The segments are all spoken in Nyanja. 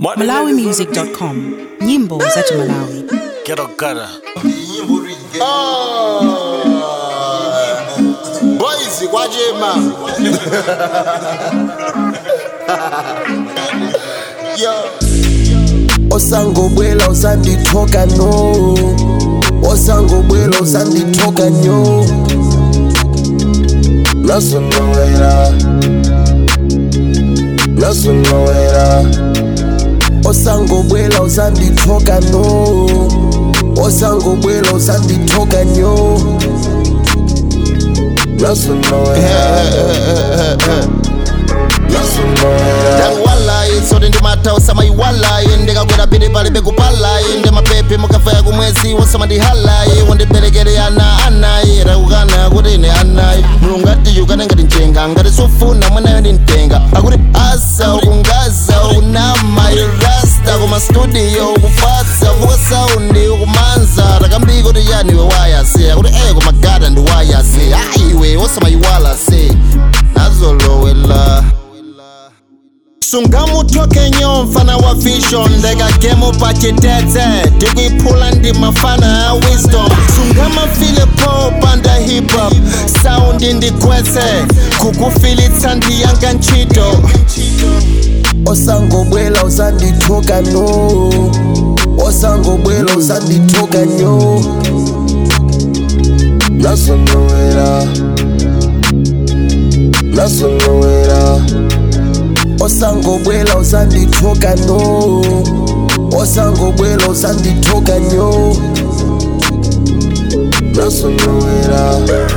malawimusic.com nyimbo za Malawi. Ghetto gutter. boys kwachema yo osangobwela usandithoka no osangobwela usandithoka nyo nasonowela nasonowela osangobwela usandithoka no osangobwela usandithoka nyo nasonowela nasonowela ndakuwalayi tsote ndimathausa iwalayi ndikakwera pili pali pekupalayi ndi mapepe mukafaya kumwezi wosamandihalayi wondiberekere ana anayi takukana kuti ine anayi mulungu atiyukane ngati mchenga ngati sufuna mwanayo ndimtenga akuti asa ukungaza ukunama irasta koma studio ukufatsa vuka saundi ukumanza takambiko kuti yani iwe wayase akuti eye koma gada ndi wayase ayiwe wosamayiwala se nazolowela sungamuthoke nyo mfana wa vision ndekagemo pachitete ndikuiphula ndi mafana a wisdom sungamafile po panda hip hop saundi ndikwetse kukufilitsa ndiyanga ntchito osangobwela usandithoka no osangobwela usandithoka nyo nasonowela nasonowela osangobwela usandithoka no osangobwela usandithoka nyo nasonowela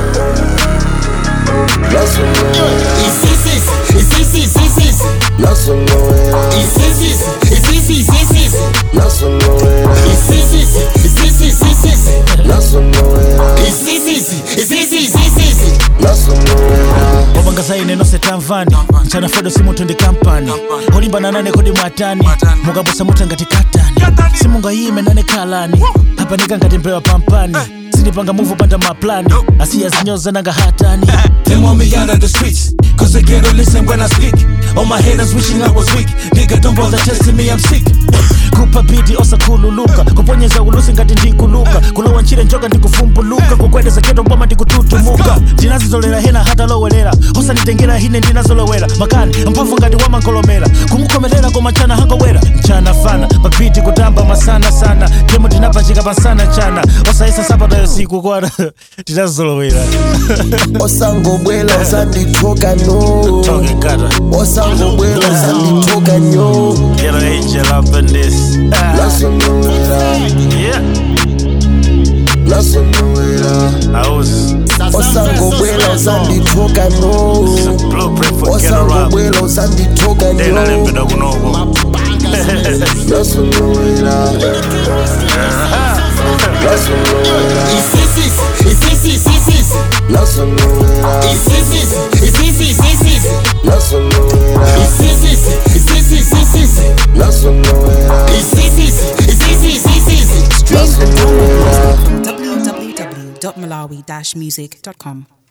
nasonowela isisis isisis isisis nasonowela isisis isisis isisis nasonowela isisis isisis isisis nasonowela isisis isisis isisis nasonowela wabangazaine nonse tamvani mchana fedo simunthu ndi kampani olimbana nane kodi mwatani mukaposa mutha ngati katani simungayime nane khalani apanika ngati mbewa pampani sindipanga muvu panda maplani asiya zinyoza nanga hatani They want me out of the streets, cause they can't listen when I speak. All my haters wishing I was weak. Nigga, don't bother testing me, I'm sick. kupa bidi osakhululuka kuponyeza ulusi ngati ndikuluka kulowa ntchire njoka ndikuvumbuluka kukwedeza keto mboma ndikututumuka ndinazizolera hena hatalowelera osanditengera hine ndinazolowera makani mphamvu ngati wamankolomera kumukhomerera koma mchana hangowera mchana fana papiti kutamba masana sana kemo tinapachika pasana chana osayisa sapatayo siku kwana tinazolowera osangobwela usandithoka no Talking gutter. osangobwela usandithoka nyo Get an angel up in this. Ah, nasonowela yeah, nasonowela I was osangobwela usandithoka no blueprint for get around. osangobwela usandithoka Then I didn't nyo know kunobo. nasonowela nasonowela isisis isisis isisis nasonowela isisis isisis isisis nasonowela isisis isisis isisis nasonowela isisis isisis isisis nasonowela www.malawi-music.com